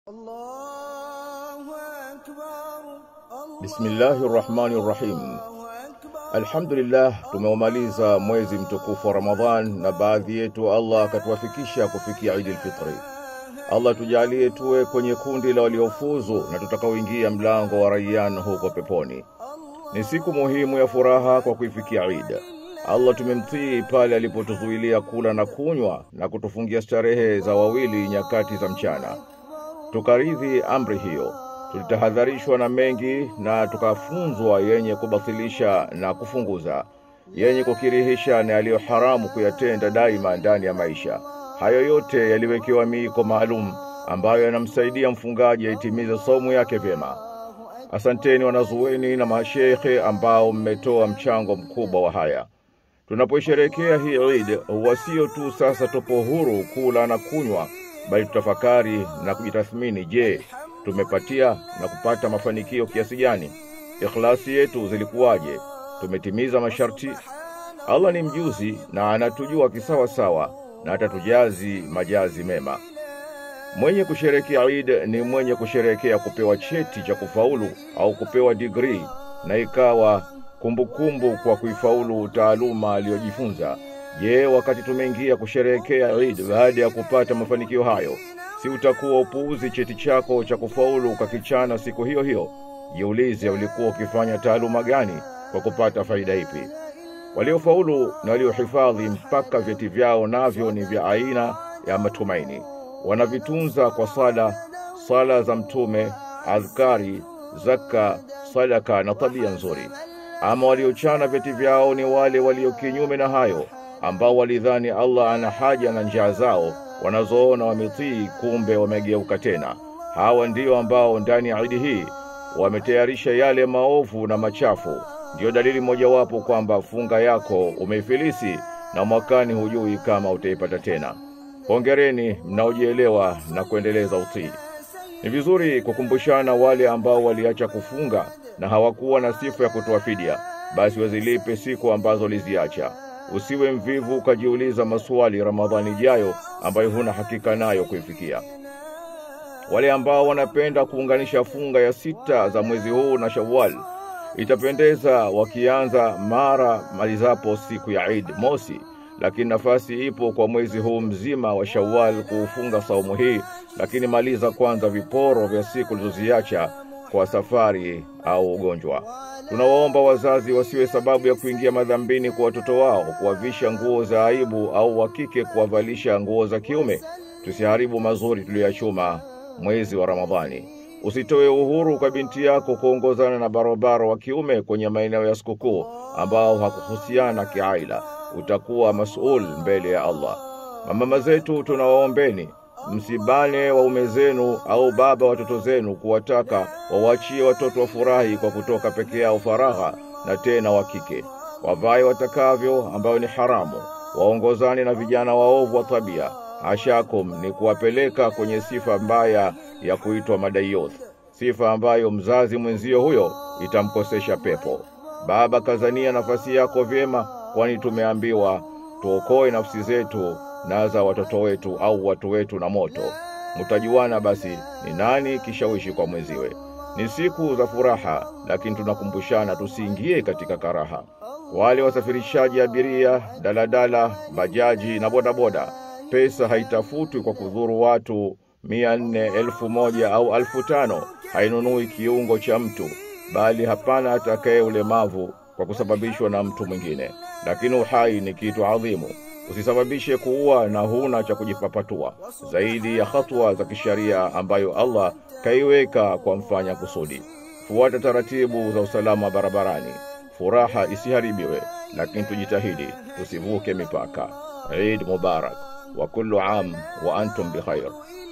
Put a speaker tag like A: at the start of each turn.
A: Bismillahi rahmani rahim. Alhamdulillah, tumeumaliza mwezi mtukufu wa Ramadhan na baadhi yetu Allah akatuwafikisha kufikia Idi lfitri. Allah tujalie tuwe kwenye kundi la waliofuzu na tutakaoingia mlango wa Rayyan huko peponi. Ni siku muhimu ya furaha kwa kuifikia Idi. Allah tumemtii pale alipotuzuilia kula na kunywa na kutufungia starehe za wawili nyakati za mchana. Tukaridhi amri hiyo, tulitahadharishwa na mengi na tukafunzwa yenye kubatilisha na kufunguza, yenye kukirihisha na yaliyo haramu kuyatenda daima ndani ya maisha. Hayo yote yaliwekewa miiko maalum ambayo yanamsaidia mfungaji aitimize saumu yake vyema. Asanteni wanazuweni na mashekhe ambao mmetoa mchango mkubwa wa haya. Tunapoisherekea hii Eid, huwa sio tu sasa tupo huru kula na kunywa, bali tutafakari na kujitathmini. Je, tumepatia na kupata mafanikio kiasi gani? Ikhlasi yetu zilikuwaje? Tumetimiza masharti? Allah ni mjuzi na anatujua kisawa sawa na atatujazi majazi mema. Mwenye kusherekea Eid ni mwenye kusherekea kupewa cheti cha kufaulu au kupewa digrii na ikawa kumbukumbu kumbu kwa kuifaulu taaluma aliyojifunza. Je, wakati tumeingia kusherehekea Eid baada ya kupata mafanikio hayo, si utakuwa upuuzi cheti chako cha kufaulu ukakichana siku hiyo hiyo? Jiulize, ulikuwa ukifanya taaluma gani kwa kupata faida ipi? Waliofaulu na waliohifadhi mpaka vyeti vyao navyo ni vya aina ya matumaini, wanavitunza kwa sala, sala za Mtume, adhkari, zaka, sadaka na tabia nzuri. Ama waliochana vyeti vyao ni wale walio kinyume na hayo, ambao walidhani Allah ana haja na njaa zao wanazoona wametii, kumbe wamegeuka tena. Hawa ndio ambao ndani ya Idi hii wametayarisha yale maovu na machafu. Ndiyo dalili mojawapo kwamba funga yako umeifilisi na mwakani hujui kama utaipata tena. Hongereni mnaojielewa na kuendeleza utii. Ni vizuri kukumbushana wale ambao waliacha kufunga na hawakuwa na sifa ya kutoa fidia, basi wazilipe siku ambazo liziacha. Usiwe mvivu ukajiuliza maswali Ramadhani ijayo ambayo huna hakika nayo kuifikia. Wale ambao wanapenda kuunganisha funga ya sita za mwezi huu na Shawwal, itapendeza wakianza mara malizapo siku ya Eid mosi, lakini nafasi ipo kwa mwezi huu mzima wa Shawwal kuufunga saumu hii, lakini maliza kwanza viporo vya siku ulizoziacha kwa safari au ugonjwa. Tunawaomba wazazi wasiwe sababu ya kuingia madhambini kwa watoto wao, kuwavisha nguo za aibu au wa kike kuwavalisha nguo za kiume. Tusiharibu mazuri tuliyoyachuma mwezi wa Ramadhani. Usitoe uhuru kwa binti yako kuongozana na barobaro wa kiume kwenye maeneo ya sikukuu ambao hakuhusiana kiaila. Utakuwa masul mbele ya Allah. Mamama zetu, tunawaombeni msibane waume zenu au baba watoto zenu kuwataka wawachie watoto wafurahi kwa kutoka peke yao faragha, na tena wa kike wavae watakavyo, ambayo ni haramu. Waongozane na vijana waovu wa tabia. Ashakum ni kuwapeleka kwenye sifa mbaya ya kuitwa madayoth, sifa ambayo mzazi mwenzio huyo itamkosesha pepo. Baba, kazania nafasi yako vyema, kwani tumeambiwa tuokoe nafsi zetu na za watoto wetu au watu wetu na moto. Mtajuana basi ni nani kishawishi kwa mwenziwe. Ni siku za furaha, lakini tunakumbushana tusiingie katika karaha. Wale wasafirishaji abiria, daladala, bajaji na bodaboda, pesa haitafutwi kwa kudhuru watu mia nne, elfu moja au elfu tano. Hainunui kiungo cha mtu, bali hapana atakaye ulemavu kwa kusababishwa na mtu mwingine. Lakini uhai ni kitu adhimu usisababishe kuua na huna cha kujipapatua zaidi ya hatua za kisharia ambayo Allah kaiweka kwa mfanya kusudi. Fuata taratibu za usalama barabarani, furaha isiharibiwe, lakini tujitahidi tusivuke mipaka. Eid Mubarak wa kullu am wa antum bikhair.